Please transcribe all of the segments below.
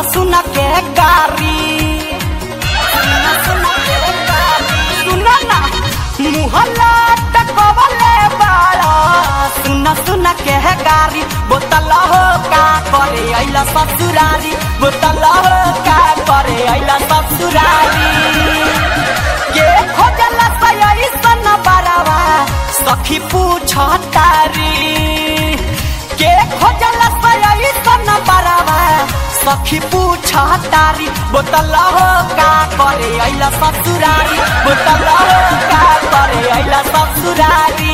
सुन के गारी सुन सुन के गारी सुन ना मुहल्ला टकवले बाड़ा सुन सुन के गारी बोतल हो का करे अइला ससुरारी बोतल हो का करे अइला ससुरारी के खोजला सयई सन बरावा सखी पूछ तारी के खोजला सयई सन बरावा सखी पूछ तारी बोतल हो का करे अइला ससुरारी बोतल हो का करे अइला ससुरारी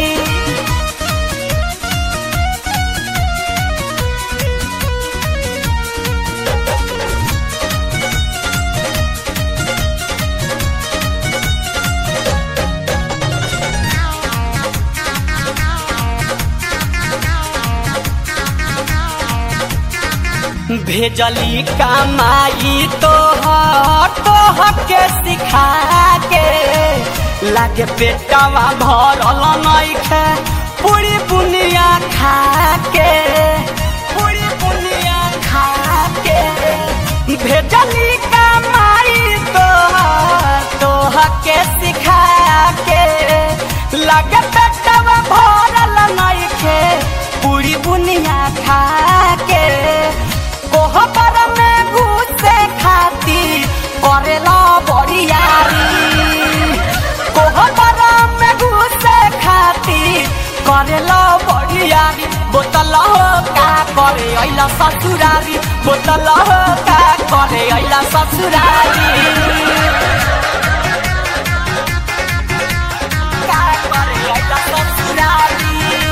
भेजली कमाई तो तोह के सिखा के लागे पेटवा भरल नइखे पूरी बुनिया खा के पूरी बुनिया खा के भेजली कमाई तो तोह के सिखा के लागे पेटवा भरल नइखे पूरी बुनिया खा के कोहबर में घुसे खाती करेला बरियारी कोहबर में घुसे खाती करेला बरियारी बोतल हो का करे अइला ससुरारी बोतल हो का करे अइला ससुरारी का करे अइला ससुरारी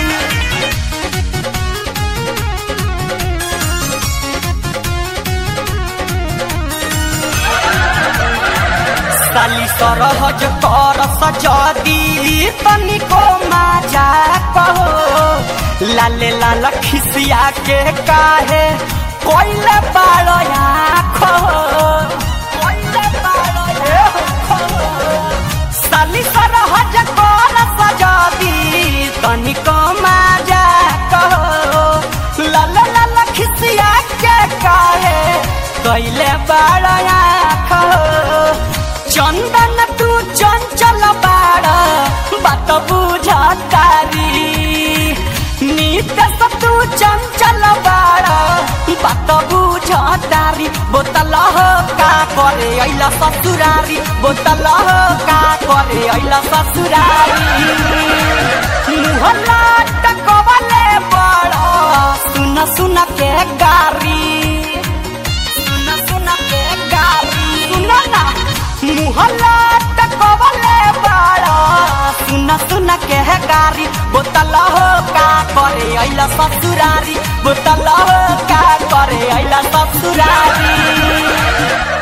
साली सरहज कर सजदी तनिको माजा कहो लाले लाल खिसिया के काहे कोइले बालो आँखो कोइले बालो आँखो साली सरहज कर सजदी तनिको माजा कहो लाले लाल खिसिया के काहे कोइले बालो आँखो चंदन तू चंचल बाड़ा बात बुझतारी नीत तू चंचल बाड़ा बात बुझतारी बोतल हो का करे अइला ससुरारी बोतल हो का करे अइला ससुरारी मुहल्ला टकवले बड़ा सुन सुन के गारी सुन सुन के गारी सुन ना मुहल्ला टकवले बाड़ा सुन सुन के गारी बोतल हो का करे अइला ससुरारी बोतल हो का करे अइला ससुरारी